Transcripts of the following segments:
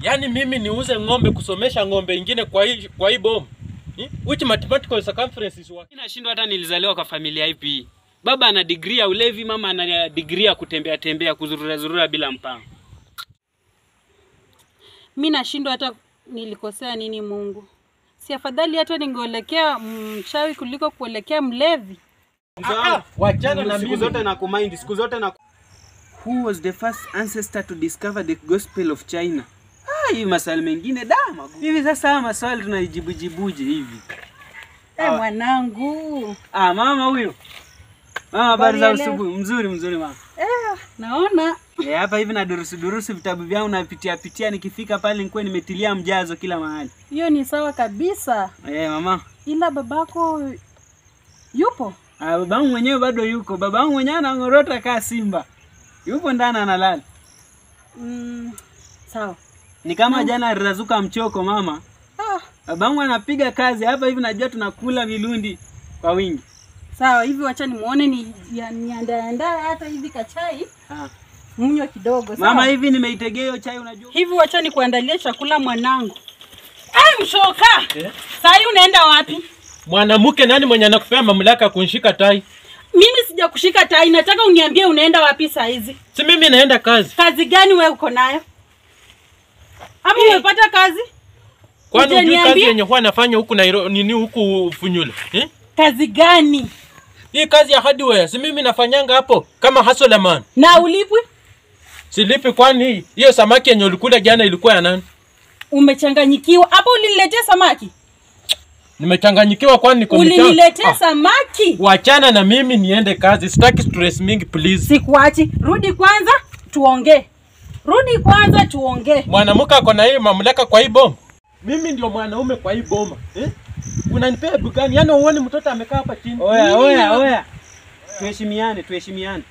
Yaani mimi niuze ng'ombe kusomesha ng'ombe ingine kwa hii kwa hii bomu. Hmm? Which mathematical circumference is what? Nashindwa hata nilizaliwa kwa familia ipi hii. Baba ana degree ya ulevi, mama ana degree ya kutembea tembea, kuzurura zurura bila mpango. Mi nashindwa hata nilikosea nini Mungu. Si afadhali hata ningeelekea mchawi kuliko kuelekea mlevi. Ah, ah, wachana na siku mimi. zote na kumind, siku zote na Who was the first ancestor to discover the gospel of China? Ah, hii maswali mengine da magumu. Hivi sasa haya maswali tunaijibujibuje hivi? Eh, mwanangu. Ah, mama huyo. Mama, habari za Habari ya leo? asubuhi. Mzuri mzuri mama. Eh, naona Eh, hapa hivi na durusu durusu vitabu vyangu napitia pitia, nikifika pale nikuwe nimetilia mjazo kila mahali. hiyo ni sawa kabisa, Eh, mama. ila babako yupo. Ah, babangu mwenyewe bado yuko. Babangu mwenyewe anang'orota kaa simba. Yupo ndani analala. Mm, sawa. Ni kama jana alirazuka mchoko mama. Ah, Babangu anapiga kazi hapa hivi, najua tunakula vilundi kwa wingi. sawa hivi, wacha nimuone ni ya- niandaandaa hata hivi kachai Ah. mnywe kidogo. Sawa? Mama, hivi nimeitegea hiyo chai, unajua hivi wacha nikuandalie chakula mwanangu. Ai, mshoka Eh? saa hii unaenda wapi? Mwanamke nani mwenye anakupea mamlaka ya kunishika tai? Mimi sija kushika tai, nataka uniambie unaenda wapi saa hizi. Si mimi naenda kazi. Kazi gani wewe uko nayo? Ama umepata kazi? Kwani Uje hujui kazi niambie. yenye huwa nafanya huku Nairobi nini huku Funyula? Eh? Kazi gani? Hii kazi ya hardware si mimi nafanyanga hapo kama hustler man. Na ulipwi? Silipi kwani hii hiyo samaki yenye ulikula jana ilikuwa ya nani? Umechanganyikiwa. Hapo uliniletea samaki? Nimechanganyikiwa kwani niko mchana. Uliniletea Ah, samaki? Wachana na mimi niende kazi. Sitaki stress mingi please. Sikuachi. Rudi kwanza tuongee. Rudi kwanza tuongee. Mwanamke ako na hii mamlaka kwa hii boma. Mimi ndio mwanaume kwa hii boma. Eh? Unanipea bugani? Yaani uone mtoto amekaa hapa chini. Oya, Mimi oya, na- oya. Tuheshimiane, tuheshimiane.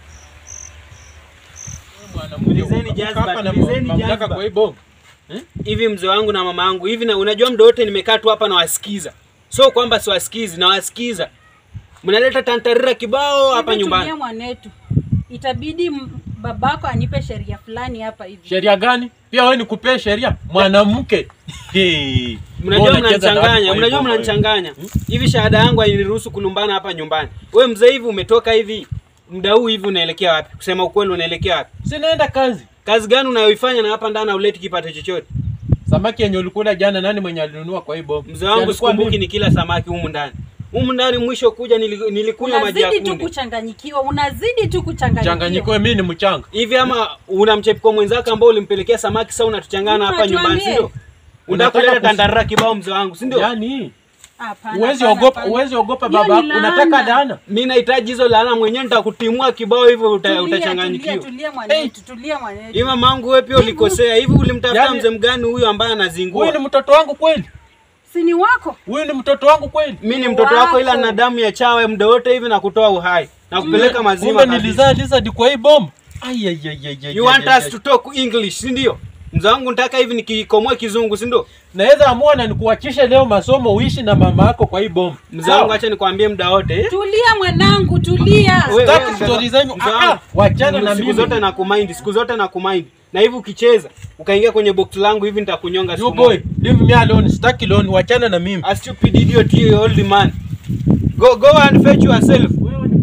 Mwanamke Tulizeni uko jazba, hapa na tulizeni mamlaka jazba. kwa hii boma. Hivi mzee wangu na mama yangu hivi, na unajua muda wote nimekaa tu hapa nawasikiza, sio kwamba siwasikizi, nawasikiza. Mnaleta tantarira kibao hapa Hivi nyumbani. tulia mwanetu. Itabidi m- babako anipe sheria fulani hapa hivi. Sheria gani? Pia wewe nikupee sheria mwanamke. Hey. Mnajua Wewe unacheza na watu mnanichanganya, kwa hii mnajua boma wewe. mnanichanganya. Hivi shahada yangu hainiruhusu kulumbana hapa nyumbani. Wewe mzee hivi umetoka hivi muda huu hivi unaelekea wapi? Kusema ukweli unaelekea wapi? Si naenda kazi. Kazi gani unayoifanya na hapa ndani hauleti kipato chochote? Samaki yenye ulikula jana nani mwenye alinunua kwa hii boma? Mzee wangu Yalikuwa sikumbuki mimi. ni kila samaki humu ndani. Humu ndani mwisho kuja nili- nilikunywa maji ya Unazidi tu kunde. kuchanganyikiwa, unazidi tu kuchanganyikiwa. Changanyiko mimi ni mchanga. Hivi ama una mchepko mwenzako ambao ulimpelekea samaki sasa unatuchangana hapa Tuambie. nyumbani, si ndio? Unataka Unataka kuleta kus- tandarara kibao mzee wangu, si ndio? Yaani Hapana, uwezi hapana, ogopa, hapana. uwezi ogopa Hiyo baba. ni Unataka laana. dana. Mimi nahitaji hizo laana mwenyewe nitakutimua kibao hivyo uta, Tulia, utachanganyikiwa. Tulia, tulia mwanetu, tulia mwanetu. Hivi mamangu wewe pia ulikosea. Hivi ulimtafuta Yaani- mzee mgani huyu ambaye Huyu anazingua? ni mtoto wangu kweli? Si ni wako? Huyu ni mtoto wangu kweli? Mimi ni mtoto wako ila na damu ya chawe muda wote hivi na kutoa uhai na kupeleka mazima. Kumbe kabisa. nilizaa lizard kwa hii bomba. Ai ai ai ai. ai, You want ai, us ai. to talk English, si ndio? Mzee wangu nataka hivi nikikomoe kizungu, si ndio? Naweza amua na nikuachishe leo masomo uishi na mama yako kwa hii bomba. Mzee wangu acha nikwambie muda wote. eh? Tulia mwanangu, tulia. Wewe- Sitaki wewe, story mzee- zenyu. mzee Ah, wangu, ah, wachana na siku mimi. zote na kumind, siku zote na kumind. Na hivi ukicheza ukaingia kwenye box langu hivi nitakunyonga You siku boy, moja. leave me alone. Sitaki loan, wachana na mimi. A stupid idiot you old man. Go go and fetch yourself.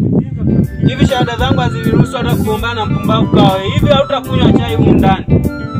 Hivi shahada zangu haziniruhusu hata kugombana na mpumbavu kawa. Hivi hautakunywa chai humu ndani.